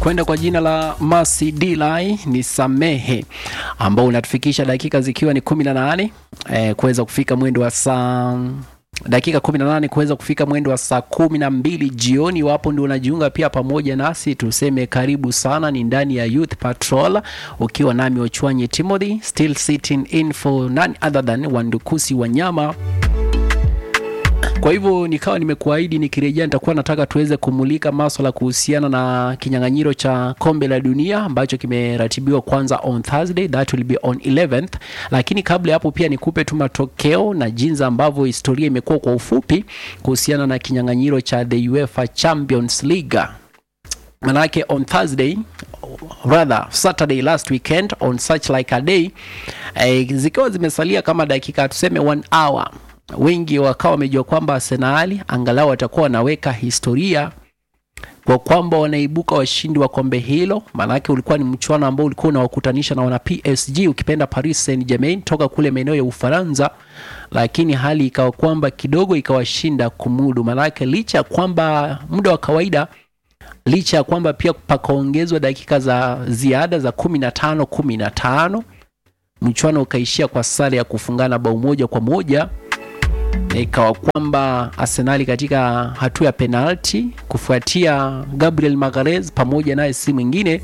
kwenda kwa jina la Mercy Dili ni samehe, ambao unatufikisha dakika zikiwa ni 18 eh, kuweza kufika mwendo wa saa dakika 18 kuweza kufika mwendo wa saa kumi na mbili jioni. Wapo ndio unajiunga pia pamoja nasi, tuseme karibu sana. Ni ndani ya Youth Patrol ukiwa nami Ochwanyi Timothy, still sitting in for none other than Wandukusi Wanyama. Kwa hivyo nikawa nimekuahidi nikirejea nitakuwa nataka tuweze kumulika maswala kuhusiana na kinyang'anyiro cha kombe la dunia ambacho kimeratibiwa kwanza on Thursday, that will be on 11th. Lakini kabla ya hapo pia nikupe tu matokeo na jinsi ambavyo historia imekuwa kwa ufupi kuhusiana na kinyang'anyiro cha the UEFA Champions League. Manake on Thursday rather Saturday last weekend on such like a day eh, zikiwa zimesalia kama dakika tuseme one hour wengi wakawa wamejua kwamba Arsenali angalau watakuwa wanaweka historia kwa kwamba wanaibuka washindi wa kombe hilo. Maanake ulikuwa ni mchuano ambao ulikuwa unawakutanisha na wana PSG, ukipenda Paris Saint-Germain toka kule maeneo ya Ufaransa, lakini hali ikawa kwamba kidogo ikawashinda kumudu. Maanake licha ya kwamba muda wa kawaida licha ya kwamba pia pakaongezwa dakika za ziada za kumi na tano kumi na tano mchuano ukaishia kwa sare ya kufungana bao moja kwa moja ikawa kwamba Arsenali katika hatua ya penalti kufuatia Gabriel Magalhaes pamoja naye si mwingine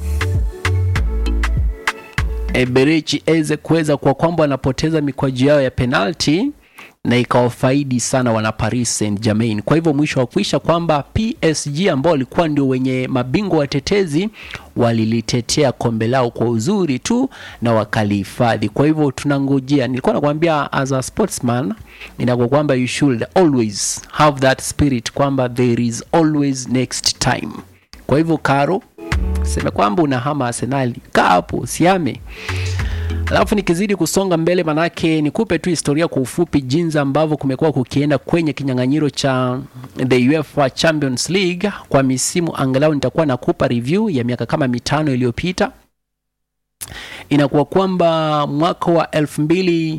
Eberechi Eze kuweza kwa kwamba wanapoteza mikwaju yao ya penalti na ikawafaidi sana wana Paris Saint-Germain. Kwa hivyo mwisho wa kuisha kwamba PSG ambao walikuwa ndio wenye mabingwa watetezi walilitetea kombe lao kwa uzuri tu na wakalihifadhi. Kwa hivyo tunangojea, nilikuwa nakwambia as a sportsman, inakuwa kwamba you should always have that spirit kwamba there is always next time. Kwa hivyo Karo, sema kwamba unahama Arsenali, kaa hapo siame Alafu nikizidi kusonga mbele, manake nikupe tu historia kwa ufupi jinsi ambavyo kumekuwa kukienda kwenye kinyang'anyiro cha the UEFA Champions League kwa misimu. Angalau nitakuwa nakupa review ya miaka kama mitano iliyopita. Inakuwa kwamba mwaka wa 2026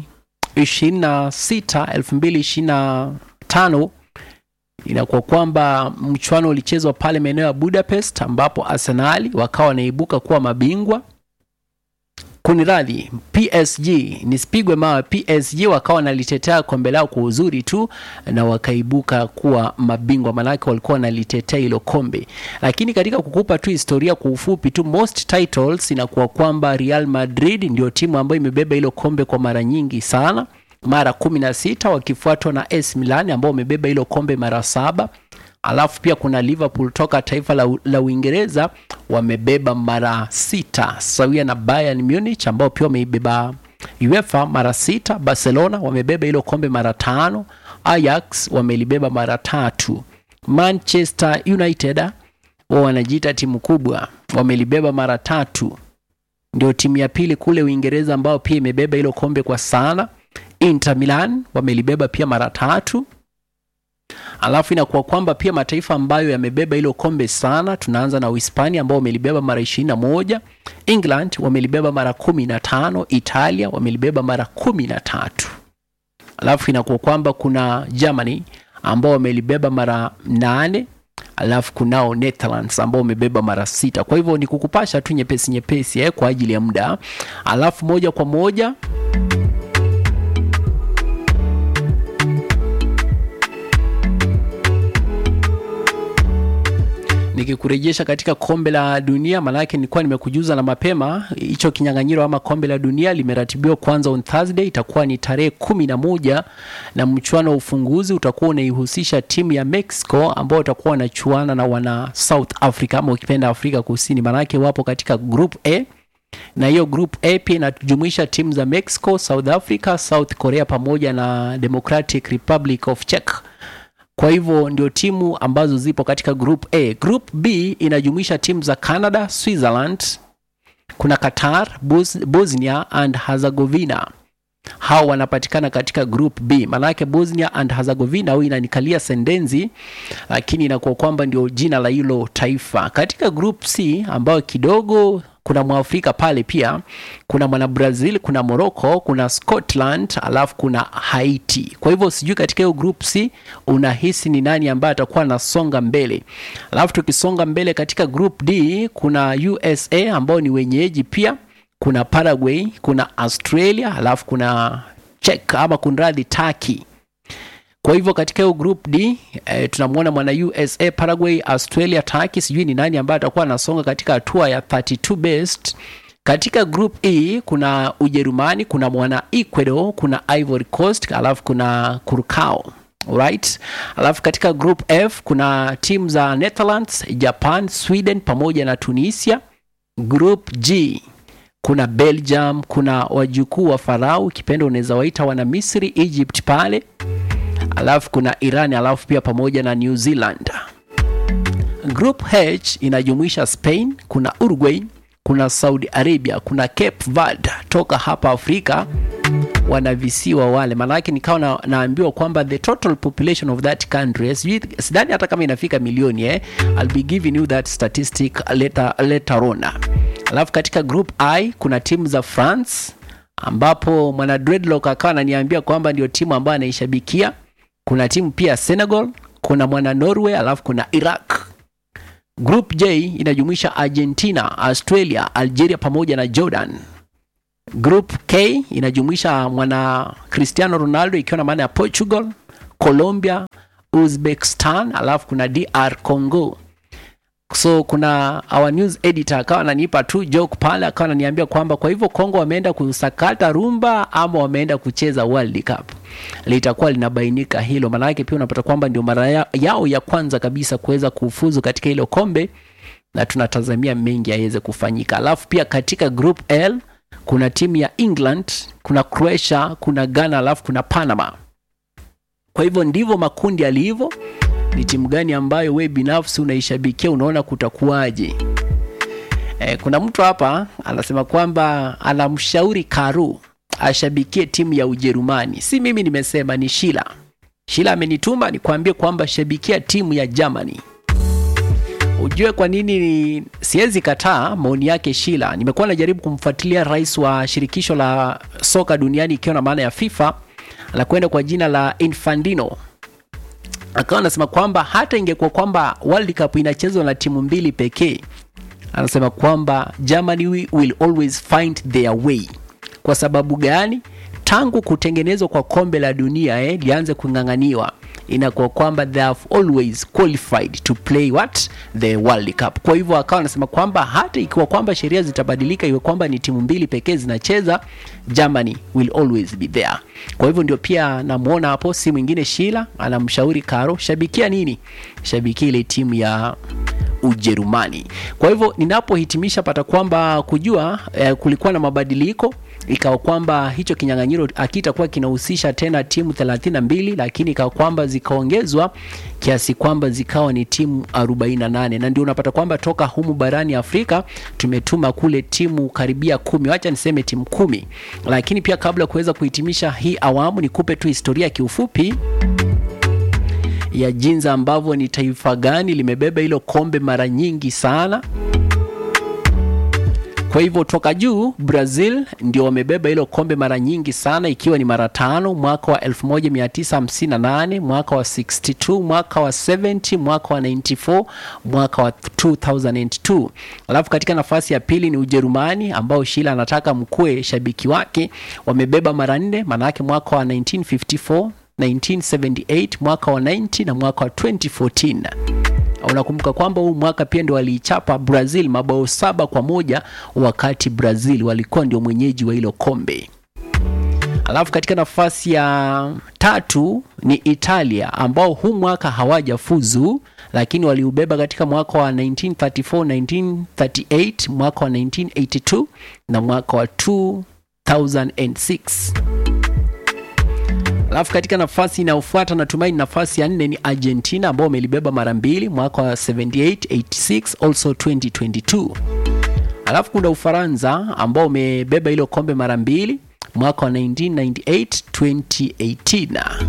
2025 inakuwa kwamba mchuano ulichezwa pale maeneo ya Budapest, ambapo Arsenali wakawa wanaibuka kuwa mabingwa Kuniradhi, PSG nisipigwe mawe. PSG wakawa wanalitetea kombe lao kwa uzuri tu na wakaibuka kuwa mabingwa, manake walikuwa wanalitetea hilo kombe. Lakini katika kukupa tu historia kwa ufupi tu, most titles inakuwa kwamba Real Madrid ndio timu ambayo imebeba hilo kombe kwa mara nyingi sana, mara kumi na sita, wakifuatwa na AC Milan ambao wamebeba hilo kombe mara saba alafu pia kuna Liverpool toka taifa la, la Uingereza wamebeba mara sita sawia na Bayern Munich ambao pia wameibeba UEFA mara sita. Barcelona wamebeba hilo kombe mara tano. Ajax wamelibeba mara tatu. Manchester United wao wanajiita timu kubwa, wamelibeba mara tatu, ndio timu ya pili kule Uingereza ambao pia imebeba hilo kombe kwa sana. Inter Milan wamelibeba pia mara tatu alafu inakuwa kwamba pia mataifa ambayo yamebeba hilo kombe sana, tunaanza na Uhispania ambao wamelibeba mara ishirini na moja, England wamelibeba mara kumi na tano, Italia wamelibeba mara kumi na tatu. Alafu inakuwa kwamba kuna Germany ambao wamelibeba mara nane, alafu kunao Netherlands ambao wamebeba mara sita. Kwa hivyo ni kukupasha tu nyepesi nyepesi eh, kwa ajili ya muda, alafu moja kwa moja nikikurejesha katika kombe la dunia, maanake nilikuwa nimekujuza na mapema hicho kinyang'anyiro ama kombe la dunia limeratibiwa kwanza on Thursday, itakuwa ni tarehe kumi na moja na mchuano wa ufunguzi utakuwa unaihusisha timu ya Mexico ambao watakuwa wanachuana na wana South Africa ama ukipenda Afrika Kusini, maanake wapo katika group A na hiyo group A pia inajumuisha timu za Mexico, South Africa, South Korea pamoja na Democratic Republic of Czech. Kwa hivyo ndio timu ambazo zipo katika group A. Group B inajumuisha timu za Canada, Switzerland, kuna Qatar, Bos Bosnia and Herzegovina. Hao wanapatikana katika group B. Maanake Bosnia and Herzegovina au inanikalia sendenzi, lakini inakuwa kwamba ndio jina la hilo taifa. Katika group C ambayo kidogo kuna mwafrika pale pia kuna mwana brazil kuna morocco kuna scotland alafu kuna haiti kwa hivyo sijui katika hiyo group c unahisi ni nani ambaye atakuwa anasonga mbele alafu tukisonga mbele katika group d kuna usa ambao ni wenyeji pia kuna paraguay kuna australia alafu kuna czech ama kunradhi turkey kwa hivyo katika hiyo group d eh, tunamwona mwana usa paraguay australia turkey sijui ni nani ambaye atakuwa anasonga katika hatua ya 32 best katika group e kuna ujerumani kuna mwana ecuador kuna ivory coast alafu kuna curacao right alafu katika group f kuna timu za netherlands japan sweden pamoja na tunisia group g kuna belgium kuna wajukuu wa farao kipendo unaweza waita wana misri egypt pale alafu kuna iran alafu pia pamoja na new zealand group h inajumuisha spain kuna uruguay kuna saudi arabia kuna cape verde toka hapa afrika wanavisiwa wale maanake nikawa na, naambiwa kwamba the total population of that country sijui- sidhani hata kama inafika milioni eh? I'll be giving you that statistic later, later on alafu katika group i kuna timu za france ambapo mwana dreadlock akawa ananiambia kwamba ndio timu ambayo anaishabikia kuna timu pia senegal kuna mwana norway alafu kuna iraq group j inajumuisha argentina australia algeria pamoja na jordan group k inajumuisha mwana cristiano ronaldo ikiwa na maana ya portugal colombia uzbekistan alafu kuna dr congo so kuna our news editor akawa ananipa tu joke pale akawa ananiambia kwamba kwa hivyo congo wameenda kusakata rumba ama wameenda kucheza world cup litakuwa linabainika hilo maanake pia unapata kwamba ndio mara ya- yao ya kwanza kabisa kuweza kufuzu katika hilo kombe na tunatazamia mengi yaweze kufanyika alafu pia katika group l kuna timu ya england kuna croatia kuna ghana alafu kuna panama kwa hivyo ndivyo makundi yalivyo ni timu gani ambayo we binafsi unaishabikia unaona kutakuwaje e, kuna mtu hapa anasema kwamba anamshauri karu ashabikie timu ya ujerumani si mimi nimesema ni shila shila amenituma nikwambie kwamba shabikia timu ya germany ujue kwa nini siwezi kataa maoni yake shila nimekuwa najaribu kumfuatilia rais wa shirikisho la soka duniani ikiwa na maana ya fifa la kwenda kwa jina la infandino akawa anasema kwamba hata ingekuwa kwamba world cup inachezwa na timu mbili pekee anasema kwamba germany wi- will always find their way kwa sababu gani tangu kutengenezwa kwa kombe la dunia eh, lianze kung'ang'aniwa inakuwa kwamba they have always qualified to play what the world cup kwa hivyo akawa anasema kwamba hata ikiwa kwamba sheria zitabadilika iwe kwamba ni timu mbili pekee zinacheza germany will always be there kwa hivyo ndio pia namwona hapo si mwingine shila anamshauri karo shabikia nini shabikia ile timu ya ujerumani kwa hivyo ninapohitimisha pata kwamba kujua eh, kulikuwa na mabadiliko ikawa kwamba hicho kinyang'anyiro akitakuwa kinahusisha tena timu 32 lakini ikawa kwamba zikaongezwa kiasi kwamba zikawa ni timu 48 na ndio unapata kwamba toka humu barani afrika tumetuma kule timu karibia kumi wacha niseme timu kumi lakini pia kabla ya kuweza kuhitimisha hii awamu nikupe tu historia kiufupi ya jinsi ambavyo ni taifa gani limebeba hilo kombe mara nyingi sana kwa hivyo toka juu brazil ndio wamebeba hilo kombe mara nyingi sana ikiwa ni mara tano mwaka wa 1958 mwaka wa 62 mwaka wa 70 mwaka wa 94 mwaka wa 2002 alafu katika nafasi ya pili ni ujerumani ambao shila anataka mkue shabiki wake wamebeba mara nne maanaake mwaka wa 1954 1978 mwaka wa 90 na mwaka wa 2014 unakumbuka kwamba huu mwaka pia ndio waliichapa brazil mabao saba kwa moja wakati brazil walikuwa ndio mwenyeji wa hilo kombe alafu katika nafasi ya tatu ni italia ambao huu mwaka hawajafuzu lakini waliubeba katika mwaka wa 1934 1938 mwaka wa 1982 na mwaka wa 2006 alafu katika nafasi inayofuata natumaini nafasi ya nne ni argentina ambao wamelibeba mara mbili mwaka wa 78 86 also 2022 alafu kuna ufaransa ambao umebeba hilo kombe mara mbili mwaka wa 1998 2018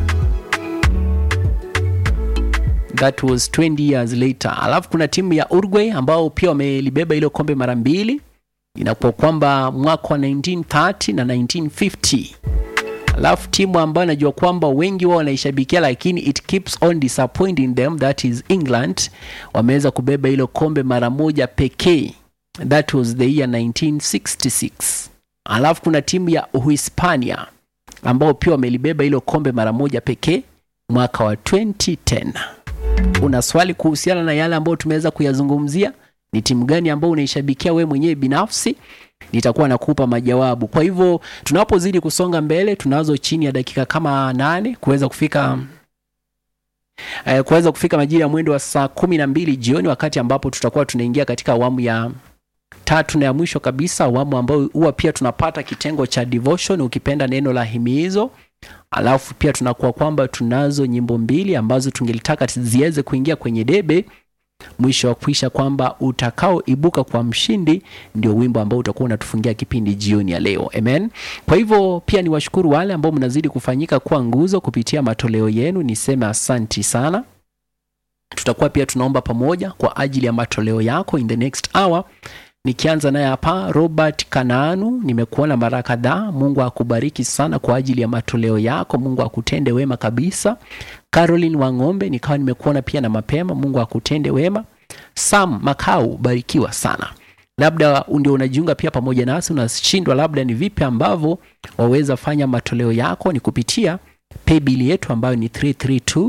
that was 20 years later alafu kuna timu ya uruguay ambao pia wamelibeba hilo kombe mara mbili inakuwa kwamba mwaka wa 1930 na 1950 alafu timu ambayo najua kwamba wengi wao wanaishabikia lakini it keeps on disappointing them that is england wameweza kubeba hilo kombe mara moja pekee that was the year 1966 alafu kuna timu ya uhispania ambao pia wamelibeba hilo kombe mara moja pekee mwaka wa 2010 una swali kuhusiana na yale ambayo tumeweza kuyazungumzia ni timu gani ambayo unaishabikia wewe mwenyewe binafsi nitakuwa nakupa majawabu kwa hivyo tunapozidi kusonga mbele tunazo chini ya dakika kama nane kuweza kufika eh, kuweza kufika majira ya mwendo wa saa kumi na mbili jioni wakati ambapo tutakuwa tunaingia katika awamu ya tatu na ya mwisho kabisa awamu ambayo huwa pia tunapata kitengo cha devotion ukipenda neno la himizo alafu pia tunakuwa kwamba tunazo nyimbo mbili ambazo tungelitaka ziweze kuingia kwenye debe mwisho wa kuisha kwamba utakaoibuka kwa mshindi ndio wimbo ambao utakuwa unatufungia kipindi jioni ya leo amen kwa hivyo pia ni washukuru wale ambao mnazidi kufanyika kuwa nguzo kupitia matoleo yenu niseme asanti sana tutakuwa pia tunaomba pamoja kwa ajili ya matoleo yako in the next hour nikianza naye hapa robert kanaanu nimekuona mara kadhaa mungu akubariki sana kwa ajili ya matoleo yako mungu akutende wema kabisa caroline wang'ombe nikawa nimekuona pia na mapema mungu akutende wema sam makau barikiwa sana labda ndio unajiunga pia pamoja nasi unashindwa labda ni vipi ambavyo waweza fanya matoleo yako ni kupitia paybill yetu ambayo ni 332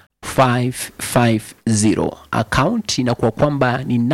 550 account inakuwa kwamba ni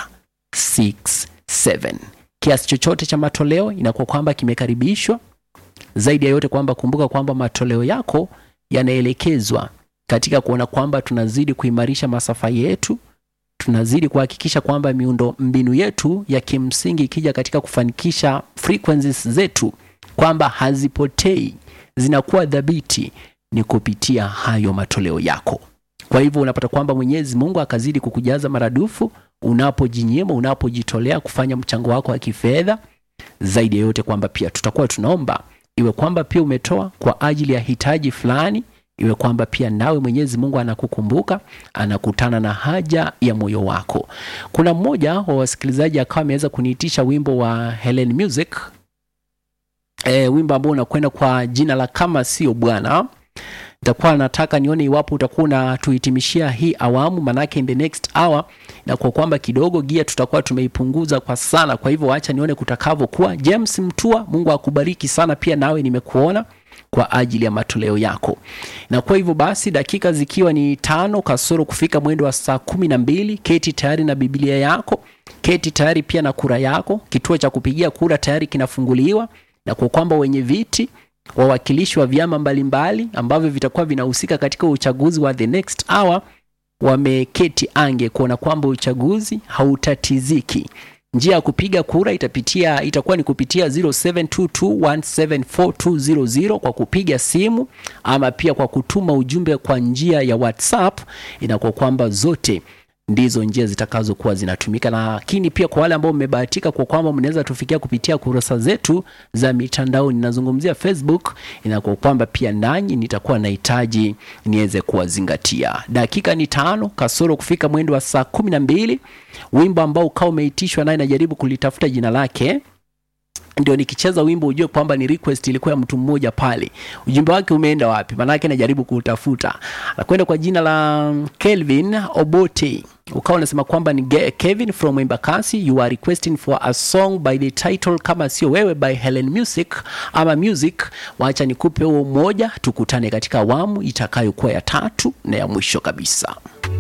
967 kiasi chochote cha matoleo inakuwa kwamba kimekaribishwa zaidi ya yote kwamba kumbuka kwamba matoleo yako yanaelekezwa katika kuona kwamba tunazidi kuimarisha masafa yetu tunazidi kuhakikisha kwamba miundo mbinu yetu ya kimsingi ikija katika kufanikisha frequencies zetu kwamba hazipotei zinakuwa dhabiti ni kupitia hayo matoleo yako kwa hivyo unapata kwamba mwenyezi mungu akazidi kukujaza maradufu unapojinyima unapojitolea kufanya mchango wako wa kifedha zaidi ya yote kwamba pia tutakuwa tunaomba iwe kwamba pia umetoa kwa ajili ya hitaji fulani iwe kwamba pia nawe mwenyezi mungu anakukumbuka anakutana na haja ya moyo wako kuna mmoja wa wasikilizaji akawa ameweza kuniitisha wimbo wa helen music e, wimbo ambao unakwenda kwa jina la kama sio bwana nitakuwa nataka nione iwapo utakuwa unatuhitimishia hii awamu manake in the next hour na kwa kwamba kidogo gia tutakuwa tumeipunguza kwa sana kwa hivyo acha nione kutakavyokuwa james mtua mungu akubariki sana pia nawe nimekuona kwa ajili ya matoleo yako na kwa hivyo basi dakika zikiwa ni tano kasoro kufika mwendo wa saa kumi na mbili keti tayari na biblia yako keti tayari pia na kura yako kituo cha kupigia kura tayari kinafunguliwa na kwa kwamba wenye viti wawakilishi wa vyama mbalimbali ambavyo vitakuwa vinahusika katika uchaguzi wa the next hour wameketi ange kuona kwamba uchaguzi hautatiziki njia ya kupiga kura itapitia itakuwa ni kupitia 0722174200 kwa kupiga simu ama pia kwa kutuma ujumbe kwa njia ya whatsapp inakuwa kwamba zote ndizo njia zitakazokuwa zinatumika lakini pia kwa wale ambao mmebahatika kwa kwamba mnaweza tufikia kupitia kurasa zetu za mitandao ninazungumzia facebook inakuwa kwamba pia nanyi nitakuwa nahitaji niweze kuwazingatia dakika ni tano kasoro kufika mwendo wa saa kumi na mbili wimbo ambao ukawa umeitishwa naye najaribu kulitafuta jina lake ndio nikicheza wimbo ujue kwamba ni request ilikuwa ya mtu mmoja pale ujumbe wake umeenda wapi maanake najaribu kuutafuta nakwenda kwa jina la kelvin obote ukawa unasema kwamba ni Ge- kevin from embakasi you are requesting for a song by the title kama sio wewe by helen music ama music wacha nikupe huo mmoja tukutane katika awamu itakayokuwa ya tatu na ya mwisho kabisa